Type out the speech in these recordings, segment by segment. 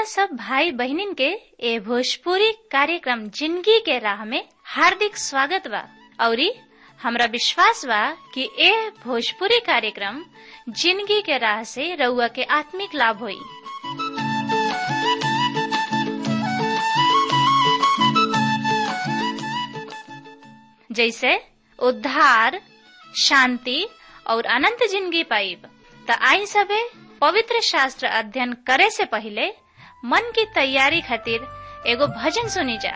सब भाई बहनिन के ए भोजपुरी कार्यक्रम जिंदगी के राह में हार्दिक स्वागत बा औरी हमरा विश्वास बा कि ए भोजपुरी कार्यक्रम जिंदगी के राह से रउआ के आत्मिक लाभ होई जैसे उद्धार शांति और अनंत जिंदगी पाइब त आई सबे पवित्र शास्त्र अध्ययन करे से पहले मन की तैयारी खातिर एगो भजन सुनी जा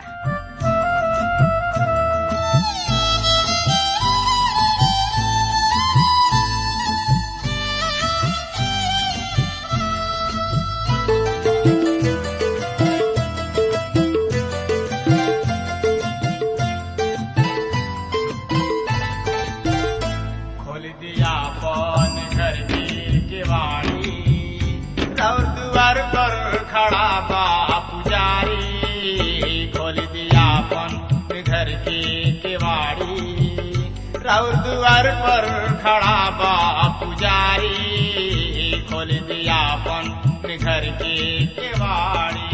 खोल दिया पन घर की केवाड़ी और द्वार पर खड़ा बा पुजारी खोल दिया पन घर की केवाड़ी और द्वार पर खड़ा बा पुजारी खोल दिया पन घर की केवाड़ी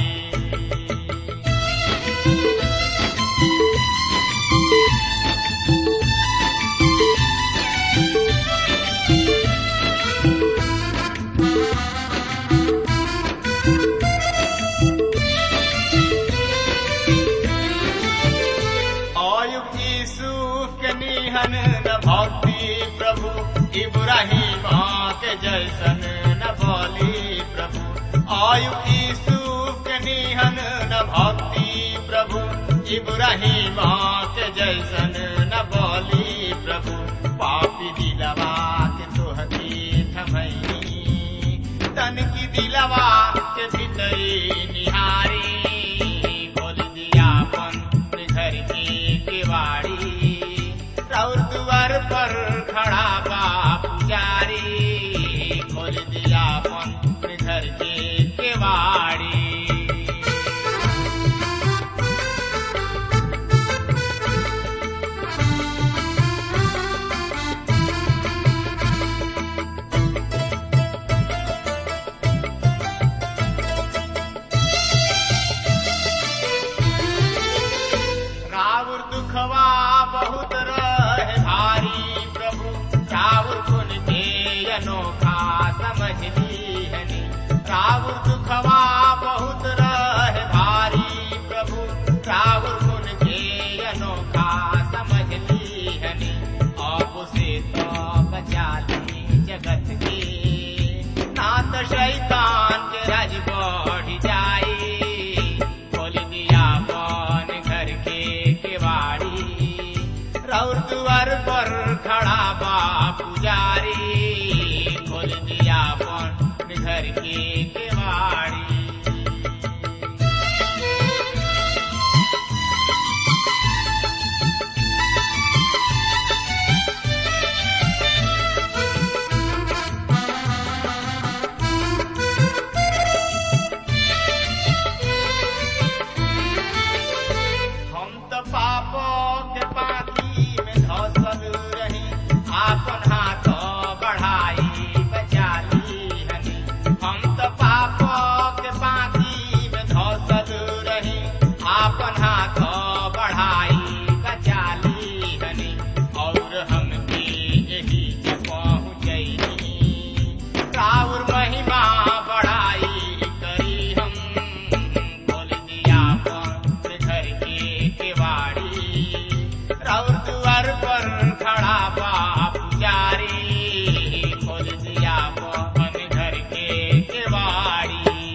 अयुब यूसुफ के निहन न भक्ति प्रभु इब्राहिम के जैसन न बोली प्रभु अयुब यूसुफ के निहन न भक्ति प्रभु इब्राहिम के जैसन न बोली प्रभु पापी दिलवा के तोहती थमई तन की दिलवा के भीतरी निहारी खोल दिया अपन घर की केवाड़ी और द्वार पर खड़ा बा पुजारी खोल दिया अपन घर की केवाड़ी रावण दुखवा बहुत रहे भारी प्रभु रावण गुण के अनोखा समझ लीहनी रावण दुखवा बहुत रहे भारी प्रभु रावण गुण के अनोखा समझ लीहनी अब से तो बचा ली जगत के नाथ शैतान के राज बढ़ जाए खोल दिया कौन घर के केवाड़ी रौर द्वार पर खड़ा बा पुजारी खोल दिया कौन घर के केवाड़ी हम तो पापों के पानी में धसल रही आपन हाथ बढ़ाई बचा ली हनी हम तो पापों के पानी में धसल रही आपन हाथ बढ़ाई बचा ली हनी और हमके यही के पहुँचैनी राउर महिमा बढ़ाई करी हम खोल दिया अपन घर के केवाड़ी राउर द्वार पर खड़ा बा पुजारी खोल दिया अपन घर के केवाड़ी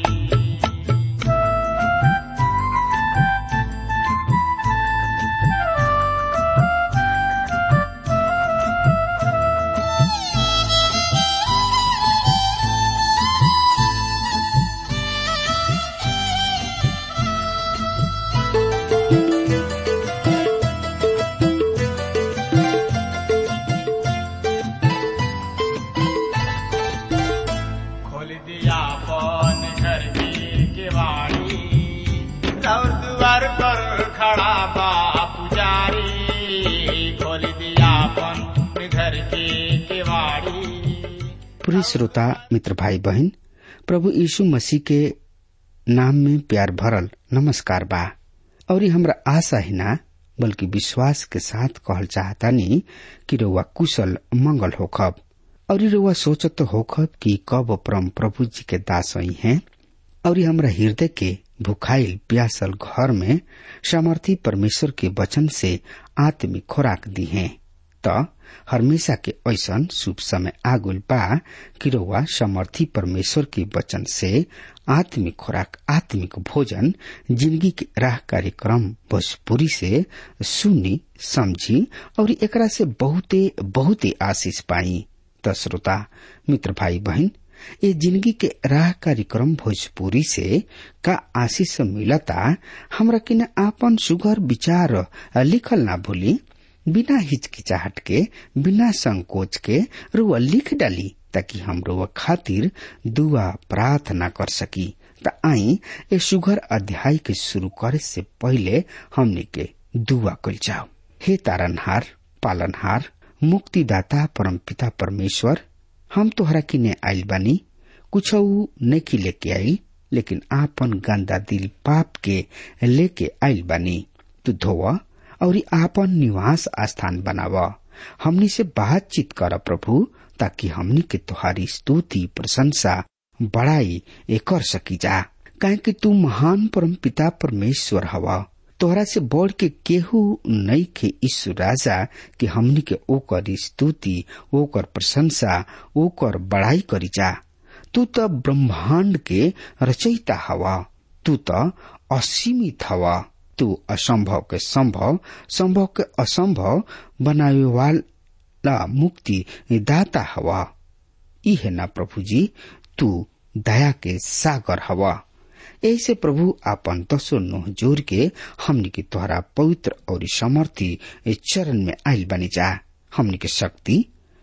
खोल दिया पौन घर की केवाड़ी और द्वार पर खड़ा बा पुजारी खोल दिया पौन घर की केवाड़ी प्रिय श्रोता मित्र भाई बहन प्रभु यीशु मसीह के नाम में प्यार भरल नमस्कार बा और ये हमरा आशा ही ना बल्कि विश्वास के साथ कहल चाहतानी कि रउआ कुशल मंगल होखब और ये रउआ सोचत होखब कि कब परम प्रभु जी के दास आई हैं और ये हमरा हृदय के भुखाइल प्यासल घर में सामर्थी परमेश्वर के वचन से आत्मिक खुराक दी हैं त हमेशा के ऐसन शुभ समय आगुल बा कि रउआ समर्थी परमेश्वर के वचन से आत्मिक खुराक आत्मिक भोजन जिंदगी के राह कार्यक्रम भोजपुरी से सुनी समझी और एकरा से बहुते बहुते आशीष पाई त श्रोता मित्र भाई बहन ये जिंदगी के राह कार्यक्रम भोजपुरी से का आशीष मिलता हमरा किन आपन सुगर विचार लिखल ना भूली बिना हिचकिचाहट के बिना संकोच के रुआ लिख डाली ताकि हम रुआ खातिर दुआ प्रार्थना कर सकी त आई ए सुगर अध्याय के शुरू करे से पहले हमने के दुआ कल जाओ हे तारनहार पालनहार मुक्तिदाता परम पिता परमेश्वर हम तोहरा किने आइल बानी कुछ नहीं लेके आई लेकिन आपन गंदा दिल पाप के लेके आइल बानी तू धोवा और आपन निवास स्थान बनाव हमनी से बातचीत कर प्रभु ताकि हमनी के तुहारी स्तुति प्रशंसा बड़ाई ए कर सकी जा काहे कि तू महान परम पिता परमेश्वर हवा तोहरा से बढ़ के केहू नहीं के ईश्वर राजा कि हमनी के ओकर स्तुति ओकर प्रशंसा ओकर बड़ाई करी जा तू तो ब्रह्मांड के रचयिता हवा तू तो असीमित हवा तू असंभव के संभव संभव के असंभव बनावे वाला मुक्ति दाता हवा इहे ना प्रभु जी तू दया के सागर हवा ऐसे प्रभु आपन दसो नोह जोर के हमनी के तोहरा पवित्र और समर्थी चरण में आयल बनी जा हमनी के शक्ति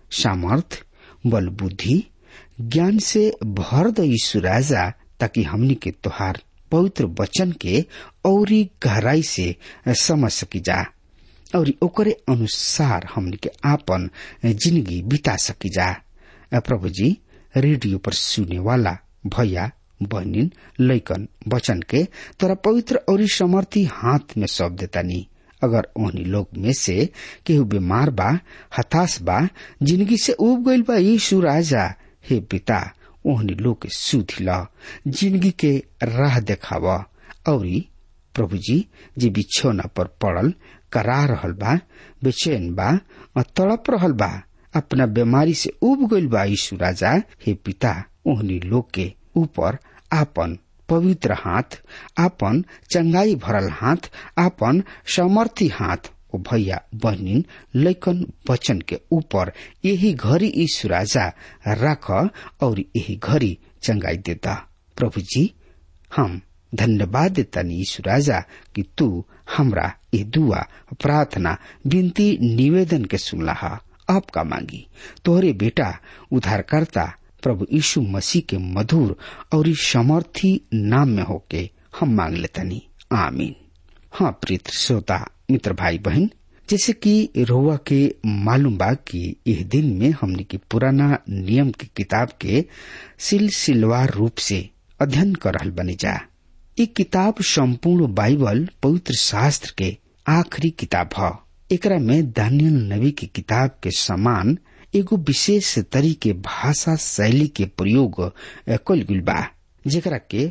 सामर्थ बल बुद्धि ज्ञान से भर द यीशु राजा ताकि हमनी के तोहार पवित्र वचन के औरी गहराई से समझ सकी जा और ओकरे अनुसार हमनी के आपन जिंदगी बिता सकी जा प्रभु जी रेडियो पर सुने वाला भैया बहनिन लैकन वचन के तोरा पवित्र और समर्थी हाथ में सौंप देता नी अगर ओहनी लोग में से केहू बीमार बा हताश बा जिंदगी से उब गईल बा यीशु राजा हे पिता ओहनी लोग के सुधी ल जिंदगी के राह देखाव और प्रभु जी जे बिछौना पर पड़ल करा रहल बा बेचैन बा और तड़प रहल बा अपना बीमारी से उब गईल बा यीशु राजा हे पिता ओहनी लोग के ऊपर आपन पवित्र हाथ आपन चंगाई भरल हाथ आपन समर्थी हाथ ओ भैया बहनिन लैकन वचन के ऊपर यही घड़ी यीशु राजा रख और यही घड़ी चंगाई देता प्रभु जी हम धन्यवाद देता यीशु राजा कि तू हमरा ये दुआ प्रार्थना विनती निवेदन के सुनला आपका मांगी तोहरे बेटा उद्धारकर्ता प्रभु यीशु मसीह के मधुर और समर्थी नाम में होके हम मांग लेतनी आमीन हाँ प्रीत श्रोता मित्र भाई बहन जैसे कि रोवा के मालूम बा कि इस दिन में हमने की पुराना नियम की किताब के सिलसिलवार रूप से अध्ययन कर रहल बनी जा ये किताब संपूर्ण बाइबल पवित्र शास्त्र के आखिरी किताब है एकरा में दानियल नबी की किताब के समान एगो विशेष तरीके भाषा शैली के प्रयोग कल गुल बा जेकरा के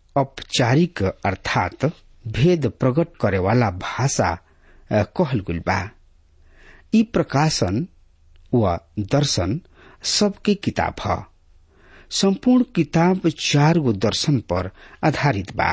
औपचारिक अर्थात भेद प्रकट करे वाला भाषा कहल गुल बा ई प्रकाशन व दर्शन सबके किताब है संपूर्ण किताब चार गो दर्शन पर आधारित बा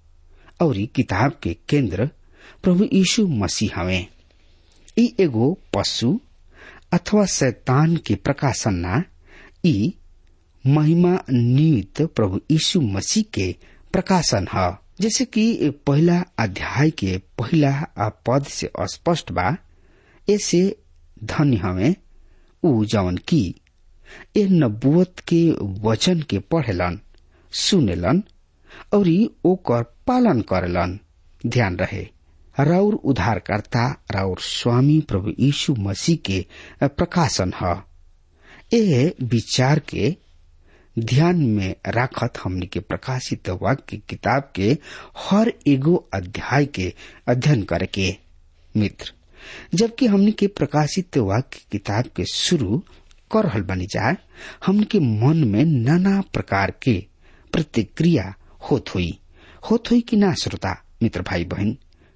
और किताब के केंद्र प्रभु यीशु मसीह हवे ई एगो पशु अथवा शैतान के प्रकाशन ना ई महिमा निमित्त प्रभु यीशु मसीह के प्रकाशन है जैसे कि पहला अध्याय के पहला पद से स्पष्ट बा ऐसे धन्य हमें उ जवन की ए नबुवत के वचन के पढ़ेलन सुनेलन और ओकर पालन करेलन ध्यान रहे राउर उद्धारकर्ता राउर स्वामी प्रभु यीशु मसीह के प्रकाशन है ए विचार के ध्यान में राखत हमनी के प्रकाशित वाक्य किताब के हर एगो अध्याय के अध्ययन करे के मित्र जबकि हमनी के प्रकाशित वाक्य किताब के शुरू कर रहल बनी जाए हमनी के मन में नाना प्रकार के प्रतिक्रिया होत हुई होत हुई कि ना श्रोता मित्र भाई बहन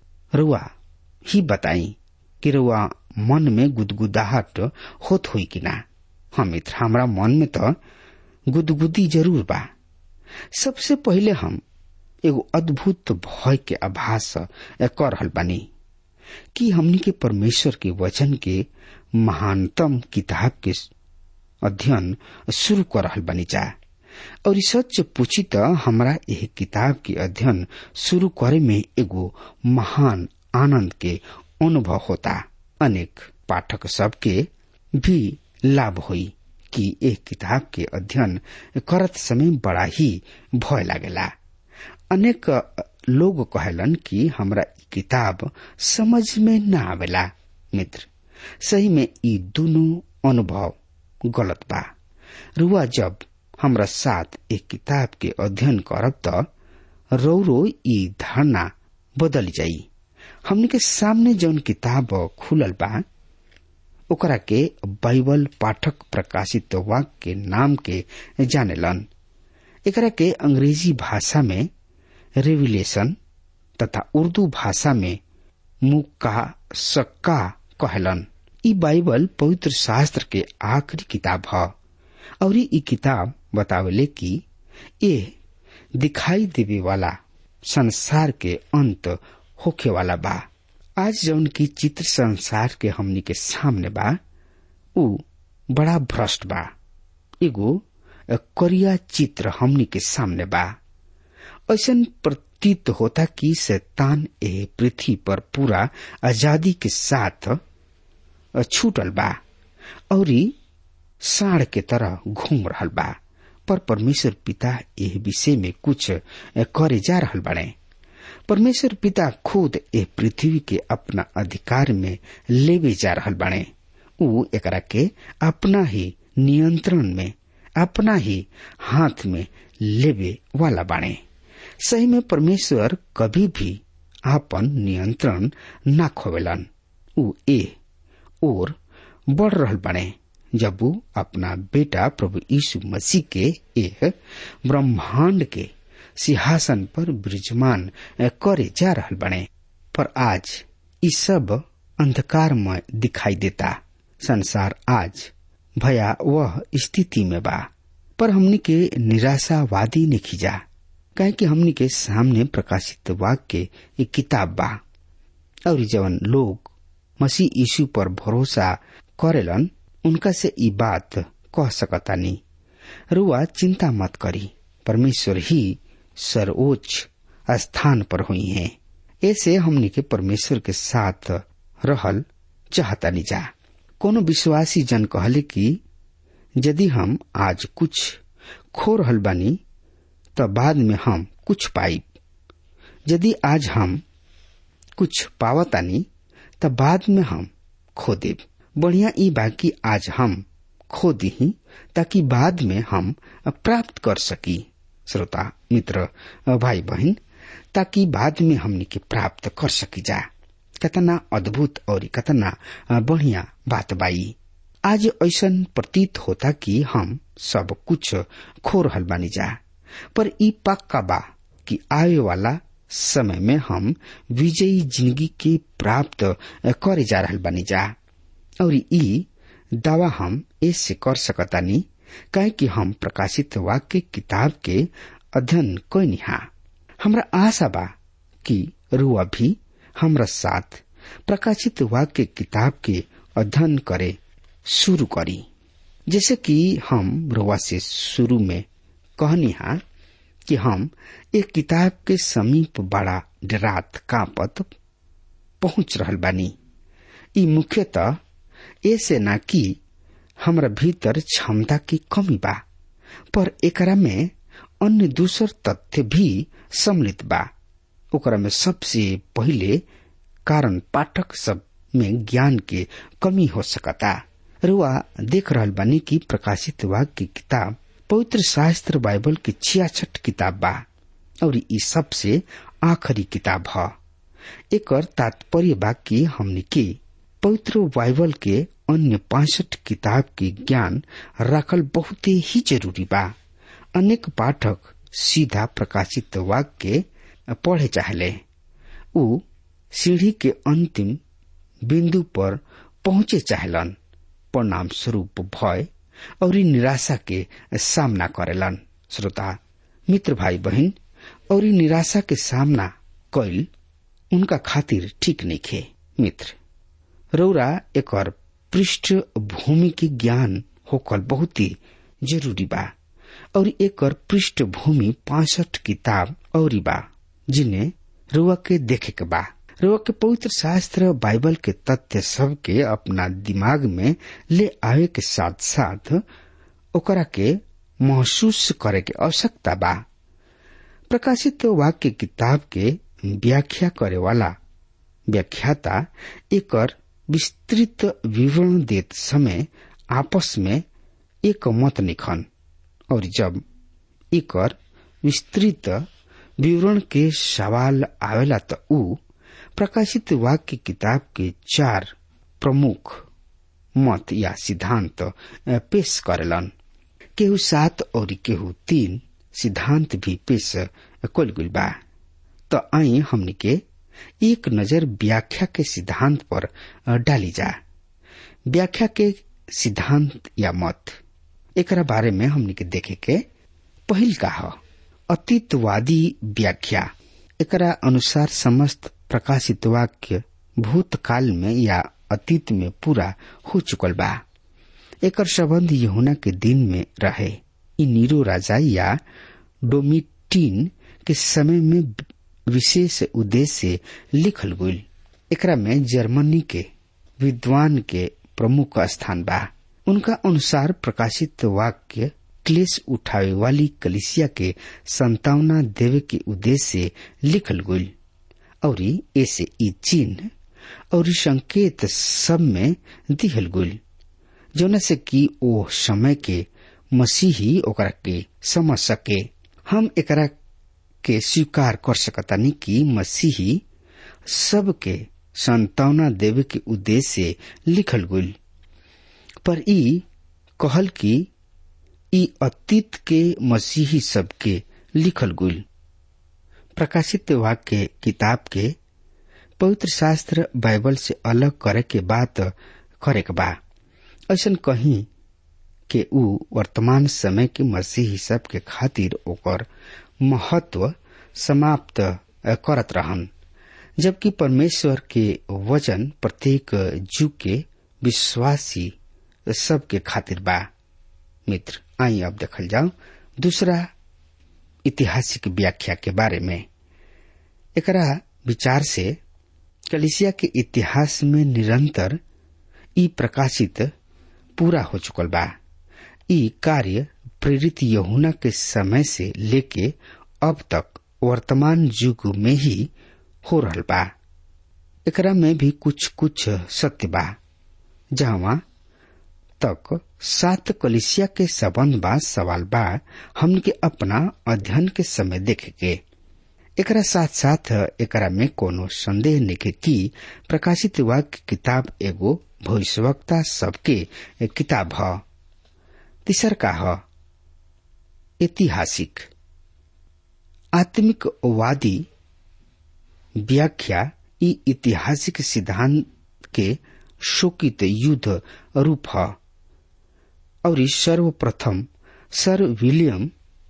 रुआ ही बताई कि रुआ मन में गुदगुदाहट होत हुई कि ना हाँ मित्र हमारा मन में तो गुदगुदी जरूर बा सबसे पहले हम एगो अद्भुत भय के आभास कर रहल बानी कि हमनी के परमेश्वर के वचन के महानतम किताब के अध्ययन शुरू कर रहल बानी जा और सच पूछी तो हमरा यह किताब के अध्ययन शुरू करे में एगो महान आनंद के अनुभव होता अनेक पाठक सबके भी लाभ हुई कि एक किताब के अध्ययन करत समय बड़ा ही भय लागेला अनेक लोग कहलन कि हमरा किताब समझ में न आवेला मित्र सही में ई दोनों अनुभव गलत बा रुआ जब हमरा साथ एक किताब के अध्ययन करब त रौरो ई धारणा बदल जाई हमने के सामने जौन किताब खुलल बा ओकरा के बाइबल पाठक प्रकाशित वाक्य के नाम के जानेलन एकरा के अंग्रेजी भाषा में रेविलेशन तथा उर्दू भाषा में मुक्का सक्का कहलन ई बाइबल पवित्र शास्त्र के आखिरी किताब है और ई किताब बतावेले कि ये दिखाई देवे वाला संसार के अंत होखे वाला बा आज जौन की चित्र संसार के हमनी के सामने बा उ बड़ा भ्रष्ट बा एगो करिया चित्र हमनी के सामने बा ऐसा प्रतीत होता कि शैतान ए पृथ्वी पर पूरा आजादी के साथ छूटल बा और साढ़ के तरह घूम रहल बा पर परमेश्वर पिता एह विषय में कुछ करे जा रहल बने परमेश्वर पिता खुद ए पृथ्वी के अपना अधिकार में लेवे जा रहल बने उ एकरा के अपना ही नियंत्रण में अपना ही हाथ में लेवे वाला बाणे सही में परमेश्वर कभी भी आपन नियंत्रण ना खोवेलन उ ए और बढ़ रहल बने जब वो अपना बेटा प्रभु यीशु मसीह के एक ब्रह्मांड के सिंहासन पर विराजमान करे जा रहल बने पर आज ये सब अंधकारमय दिखाई देता संसार आज भया वह स्थिति में बा पर हमनी के निराशावादी ने खिजा काहे कि हमनी के सामने प्रकाशित वाक्य एक किताब बा और जवन लोग मसीह यीशु पर भरोसा करेलन उनका से ई बात कह सकतानी रुआ चिंता मत करी परमेश्वर ही सर्वोच्च स्थान पर हुई हैं ऐसे हमनी के परमेश्वर के साथ रहल चाहतानी जा कोनो विश्वासी जन कहले कि यदि हम आज कुछ खो रहल बानी त बाद में हम कुछ पाइब यदि आज हम कुछ पावतानी त बाद में हम खो देब बढ़िया ई बाकी आज हम खो दी ताकि बाद में हम प्राप्त कर सकी श्रोता मित्र भाई बहन ताकि बाद में हमने के प्राप्त कर सकी जा कतना अद्भुत और कतना बढ़िया बात बाई आज ऐसा प्रतीत होता कि हम सब कुछ खो रहल बानी जा पर ई पक्का बा कि आए वाला समय में हम विजयी जिंदगी के प्राप्त करे जा रहल बानी जा और ई दावा हम ऐसे कर सकतानी काहे कि हम प्रकाशित वाक्य किताब के अध्ययन कैनी हा हमरा आशा बा कि रुआ भी हमरा साथ प्रकाशित वाक्य किताब के अध्ययन करे शुरू करी जैसे कि हम रुआ से शुरू में कहनी हा कि हम एक किताब के समीप बड़ा डरात कांपत पहुंच रहल बानी ई मुख्यतः ऐसे ना कि हमरा भीतर क्षमता की कमी बा पर एकरा में अन्य दूसर तथ्य भी सम्मिलित बा ओकरा में सबसे पहिले कारण पाठक सब में ज्ञान के कमी हो सकता रुआ देख रहल बानी कि प्रकाशित वाक्य की किताब पवित्र शास्त्र बाइबल के छियासठ किताब बा और ई सबसे आखिरी किताब ह एकर तात्पर्य बा कि हमने के पवित्र बाइबल के अन्य पांसठ किताब के ज्ञान रखल बहुत ही जरूरी बा अनेक पाठक सीधा प्रकाशित वाक्य पढ़े चाहले उ सीढ़ी के अंतिम बिंदु पर पहुंचे चाहलन परिणाम स्वरूप भय और निराशा के सामना करेलन श्रोता मित्र भाई बहन और निराशा के सामना कैल उनका खातिर ठीक नहीं खे मित्र रौरा एक पृष्ठभूमि के ज्ञान होकर बहुत ही जरूरी बा और एक पृष्ठभूमि पांसठ किताब और बा जिन्हें रुआ के देखे के बा रुआ के पवित्र शास्त्र बाइबल के तथ्य सब के अपना दिमाग में ले आवे के साथ साथ ओकरा के महसूस करे के आवश्यकता बा प्रकाशित वाक्य किताब के व्याख्या करे वाला व्याख्याता एकर विस्तृत विवरण देत समय आपस में एक मत निखन और जब एकर विस्तृत विवरण के सवाल आवेला त ऊ प्रकाशित वाक्य किताब के चार प्रमुख मत या सिद्धांत पेश करेलन केहू सात और केहू तीन सिद्धांत भी पेश कल गई बा तो आई हमने के एक नजर व्याख्या के सिद्धांत पर डाली जा व्याख्या के सिद्धांत या मत एकरा बारे में हमने के देखे के पहिल का ह अतीतवादी व्याख्या एकरा अनुसार समस्त प्रकाशित वाक्य भूतकाल में या अतीत में पूरा हो चुकल बा एकर संबंध यहुना के दिन में रहे इ नीरो राजा या डोमिटीन के समय में विशेष उद्देश्य से लिखल गईल एकरा में जर्मनी के विद्वान के प्रमुख स्थान बा उनका अनुसार प्रकाशित वाक्य क्लेश उठावे वाली कलिसिया के संतावना देवे के उद्देश्य से लिखल गईल और ऐसे ई चिन्ह और संकेत सब में दिहल गईल जौन से कि ओ समय के मसीही ओकरा के समझ सके हम एकरा के स्वीकार कर सकतानी कि मसीही सबके संतावना देवे के उद्देश्य से लिखल गईल पर ई कहल कि ई अतीत के मसीही सबके लिखल गईल प्रकाशित वाक्य किताब के पवित्र शास्त्र बाइबल से अलग करे के बात करे के बा ऐसा कहीं के ऊ वर्तमान समय के मसीही सब के खातिर ओकर महत्व समाप्त करत रहन जबकि परमेश्वर के वचन प्रत्येक जुग के विश्वासी सबके खातिर बा मित्र आई अब देखल जाओ दूसरा ऐतिहासिक व्याख्या के बारे में एकरा विचार से कलिसिया के इतिहास में निरंतर ई प्रकाशित पूरा हो चुकल बा ई कार्य प्रेरित यहुना के समय से लेके अब तक वर्तमान युग में ही हो रहल बा एकरा में भी कुछ कुछ सत्य बा जहां तक सात कलिसिया के संबंध बा सवाल बा हमन के अपना अध्ययन के समय देखे के एकरा साथ साथ एकरा में कोनो संदेह निके की प्रकाशित वाक्य किताब एगो भविष्यवक्ता सबके किताब ह तीसर का ह ऐतिहासिक आत्मिक वादी व्याख्या ई ऐतिहासिक सिद्धांत के शोकित युद्ध रूप है और सर्वप्रथम सर विलियम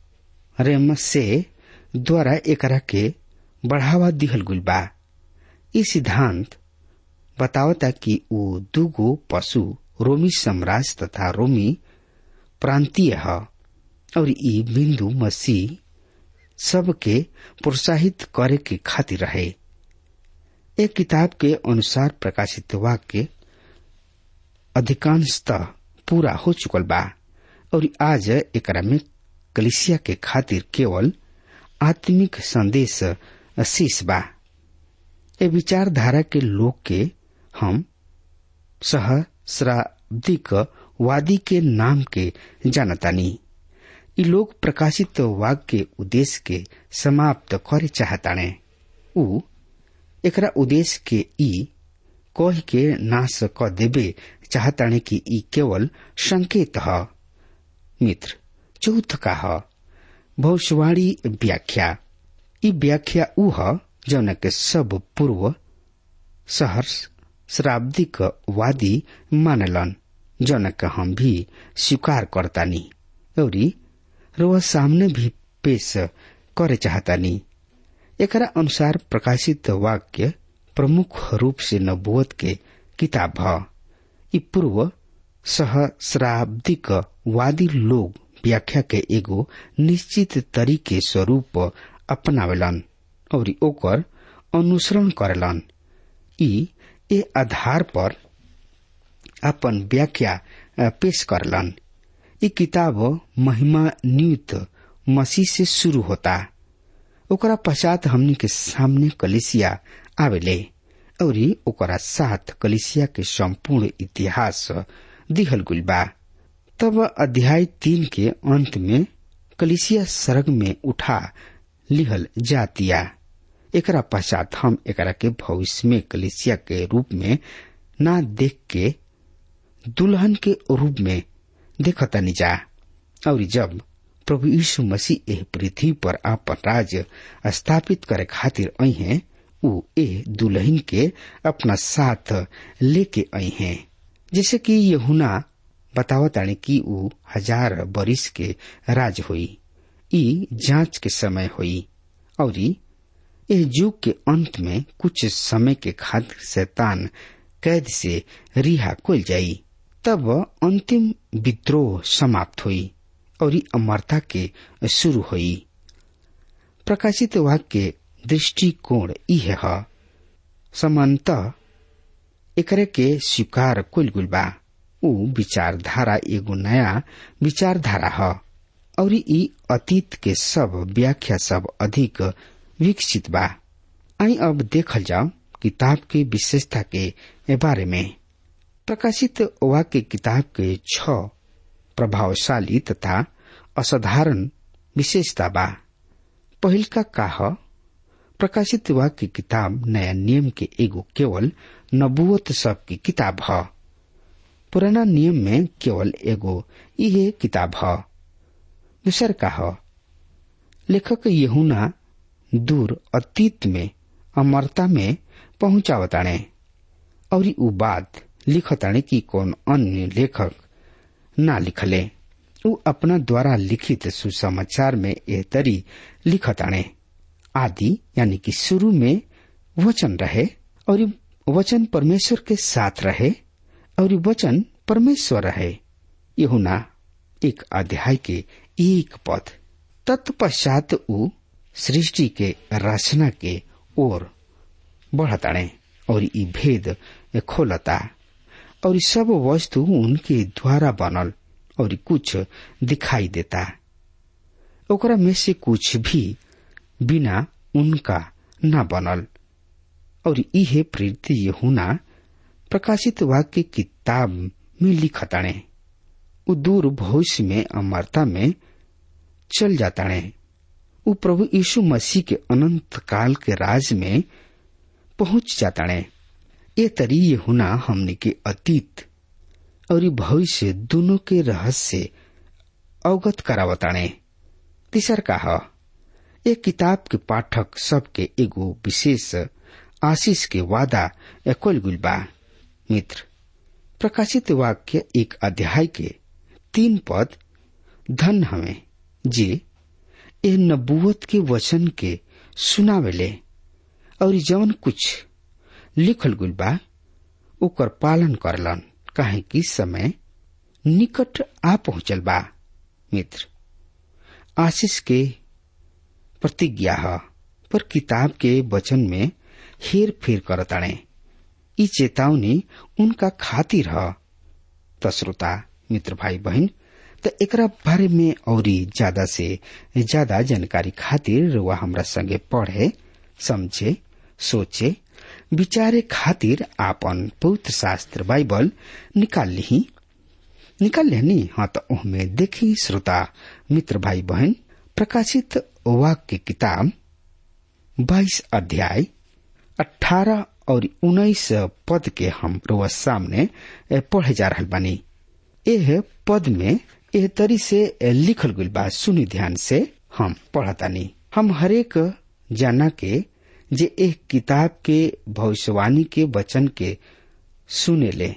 रेमसे द्वारा एकरा के बढ़ावा दिहल गुल बा ई सिद्धांत बतावता कि वो दूगो पशु रोमी साम्राज्य तथा रोमी प्रांतीय है और ई बिंदु मसीह सबके प्रोत्साहित करे के खातिर रहे एक किताब के अनुसार प्रकाशित वाक्य अधिकांशतः पूरा हो चुकल बा और आज एकरा में कलिसिया के खातिर केवल आत्मिक संदेश शेष बा ए विचारधारा के लोग के हम सहस्राब्दिक वादी के नाम के जानतानी इ लोग प्रकाशित वाक्य के उद्देश्य के समाप्त करे चाहताणे उ एकरा उद्देश्य के ई कह के नाश क देवे चाहताणे कि ई केवल संकेत ह मित्र चौथ का ह भविष्यवाणी व्याख्या ई व्याख्या उ ह जौन के सब पूर्व सहर्ष श्राब्दिक वादी मानलन जौन के हम भी स्वीकार करतानी और रोह सामने भी पेश करे चाहतानी एकरा अनुसार प्रकाशित वाक्य प्रमुख रूप से नबुवत के किताब ह ई पूर्व सहस्राब्दिक वादी लोग व्याख्या के एगो निश्चित तरीके स्वरूप अपनावेलन और ओकर अनुसरण करेलन ई ए आधार पर अपन व्याख्या पेश करलन ई किताब महिमा नियुक्त मसीह से शुरू होता ओकरा पश्चात हमनी के सामने कलिसिया आवेले और ओकरा साथ कलिसिया के संपूर्ण इतिहास दिहल गुल बा तब अध्याय तीन के अंत में कलिसिया सर्ग में उठा लिहल जातिया एकरा पश्चात हम एकरा के भविष्य में कलिसिया के रूप में ना देख के दुल्हन के रूप में देखतनी जा और जब प्रभु यीशु मसीह एह पृथ्वी पर आपन राज स्थापित करे खातिर आई हैं उ ए दुल्हन के अपना साथ लेके आई हैं जैसे कि यहुना बतावतानी कि उ हजार बरिस के राज हुई ई जांच के समय हुई और एह युग के अंत में कुछ समय के खातिर शैतान कैद से रिहा खोल जाई तब अंतिम विद्रोह समाप्त हुई और अमरता के शुरू हुई प्रकाशित वाक्य दृष्टिकोण इहे ह समानतः एकरे के स्वीकार कुल गुल बा उ विचारधारा एगो नया विचारधारा ह और ई अतीत के सब व्याख्या सब अधिक विकसित बा आई अब देखल जाओ किताब के विशेषता के बारे में प्रकाशित वाक्य किताब के छ प्रभावशाली तथा असाधारण विशेषता बा पहिल का काह प्रकाशित वाक्य किताब नया नियम के एगो केवल नबुवत सब की किताब ह पुराना नियम में केवल एगो इहे किताब ह दूसर का ह लेखक यहुना दूर अतीत में अमरता में पहुंचावताणे और उ बात लिखताणे कि कौन अन्य लेखक ना लिखले उ अपना द्वारा लिखित सुसमाचार में ए तरी लिखताणे आदि यानी कि शुरू में वचन रहे और वचन परमेश्वर के साथ रहे और वचन परमेश्वर रहे यहुना एक अध्याय के एक पद तत्पश्चात उ सृष्टि के रचना के ओर बढ़ताणे और ई भेद खोलता और सब वस्तु उनके द्वारा बनल और कुछ दिखाई देता ओकरा में से कुछ भी बिना उनका न बनल और इहे प्रीति यहुना प्रकाशित वाक्य किताब में लिखताणे उ दूर भविष्य में अमरता में चल जाताणे उ प्रभु यीशु मसीह के अनंत काल के राज में पहुंच जाताणे ये तरी यहुना हमने के अतीत और भविष्य दोनों के रहस्य अवगत करावताणे तीसर का ह एक किताब के पाठक सबके एगो विशेष आशीष के वादा एकोल गुल बा मित्र प्रकाशित वाक्य एक अध्याय के तीन पद धन हमें जे ए नबुवत के वचन के सुनावेले और जवन कुछ लिखल गुल बा ओकर पालन करलन काहे कि समय निकट आ पहुंचल बा मित्र आशीष के प्रतिज्ञा ह पर किताब के वचन में हेर फेर करताणे ई चेतावनी उनका खातिर ह त श्रोता मित्र भाई बहन त एकरा बारे में औरी ज्यादा से ज्यादा जानकारी खातिर वह हमरा संगे पढ़े समझे सोचे विचारे खातिर आपन पवित्र शास्त्र बाइबल निकाल ली निकाल लेनी हाँ तो ओहमे देखी श्रोता मित्र भाई बहन प्रकाशित वाक्य की किताब बाईस अध्याय अठारह और उन्नीस पद के हम रोज सामने पढ़े जा रहा बानी एह पद में एह तरी से लिखल गई बा सुनी ध्यान से हम पढ़तानी हम हरेक जाना के जे एक किताब के भविष्यवाणी के वचन के सुने ले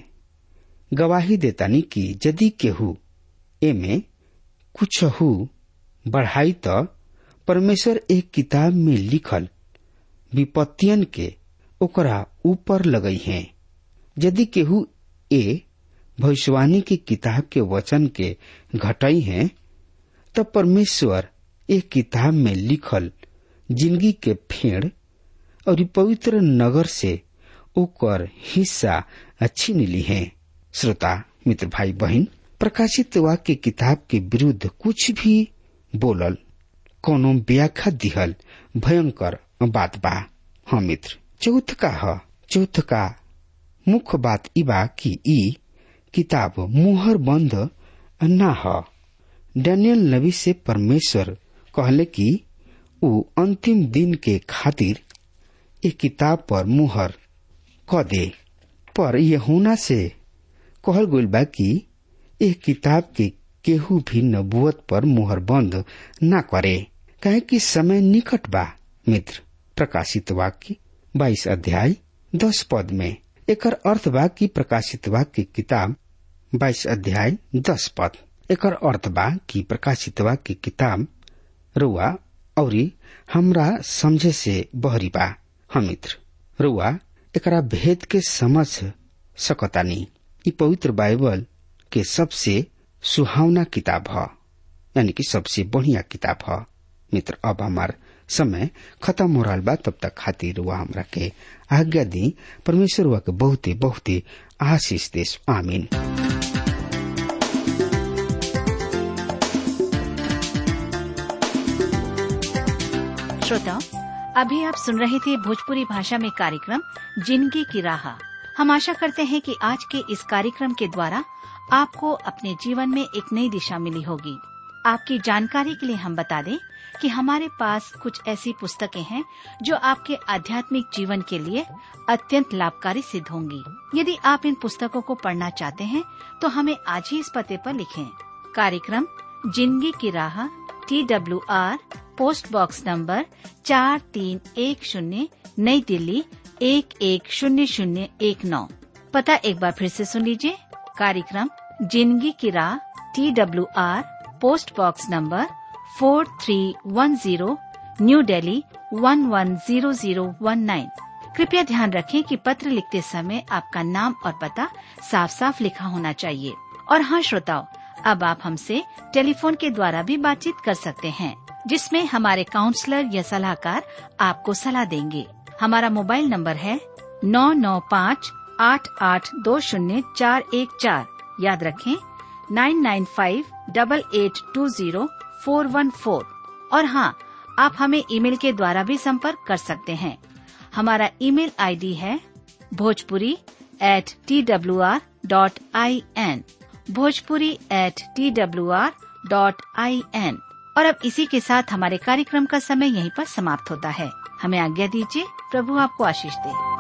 गवाही देतानी कि यदि केहू एमे कुछ हु बढ़ाई तो परमेश्वर एक किताब में लिखल विपत्तियन के ओकरा ऊपर लगई है यदि केहू ए भविष्यवाणी की किताब के वचन के घटाई है तो परमेश्वर एक किताब में लिखल जिंदगी के फेड़ और पवित्र नगर से ओकर हिस्सा छीन ली है श्रोता मित्र भाई बहन प्रकाशित वाक्य किताब के विरुद्ध कुछ भी बोलल कोनो व्याख्या दिहल भयंकर बात बा हाँ मित्र चौथ का ह चौथ का मुख्य बात ई बा कि ई किताब मुहर बंद ना ह डैनियल नबी से परमेश्वर कहले कि ऊ अंतिम दिन के खातिर एक किताब पर मुहर क दे पर यहुना से कहल गइल बा कि एक किताब के केहू भी नबुअत पर मुहर बंद ना करे काहे कि समय निकट बा मित्र प्रकाशित वाक्य बाईस अध्याय दस पद में एकर अर्थ बा कि प्रकाशित वाक्य किताब बाईस अध्याय दस पद एकर अर्थ बा कि प्रकाशित वाक्य किताब रुआ और हमरा समझे से बहरी बा हम मित्र रुआ एकरा भेद के समझ सकतानी ई पवित्र बाइबल के सबसे सुहावना किताब ह यानी कि सबसे बढ़िया किताब ह मित्र अब हमार समय खत्म हो रहा बा तब तक खातिर वह हमरा के आज्ञा दी परमेश्वर वह के बहुते बहुते आशीष देश आमीन श्रोताओं अभी आप सुन रहे थे भोजपुरी भाषा में कार्यक्रम जिंदगी की राह हम आशा करते हैं कि आज के इस कार्यक्रम के द्वारा आपको अपने जीवन में एक नई दिशा मिली होगी आपकी जानकारी के लिए हम बता दें कि हमारे पास कुछ ऐसी पुस्तकें हैं जो आपके आध्यात्मिक जीवन के लिए अत्यंत लाभकारी सिद्ध होंगी यदि आप इन पुस्तकों को पढ़ना चाहते हैं तो हमें आज ही इस पते पर लिखें कार्यक्रम जिंदगी की राह T W R post box number चार तीन एक शून्य नई दिल्ली एक एक शून्य शून्य एक नौ पता एक बार फिर से सुन लीजिए कार्यक्रम जिंदगी की राह T W R post box number four three one zero new Delhi one one zero zero one nine कृपया ध्यान रखें कि पत्र लिखते समय आपका नाम और पता साफ साफ लिखा होना चाहिए और हाँ श्रोताओं अब आप हमसे टेलीफोन के द्वारा भी बातचीत कर सकते हैं जिसमें हमारे काउंसलर या सलाहकार आपको सलाह देंगे हमारा मोबाइल नंबर है नौ नौ पाँच आठ आठ दो शून्य चार एक चार याद रखें nine nine five double eight two zero four one four और हाँ आप हमें ईमेल के द्वारा भी संपर्क कर सकते हैं हमारा ईमेल आईडी है Bhojpuri at T W R dot I N Bhojpuri at T W R dot I N और अब इसी के साथ हमारे कार्यक्रम का समय यहीं पर समाप्त होता है हमें आज्ञा दीजिए प्रभु आपको आशीष दे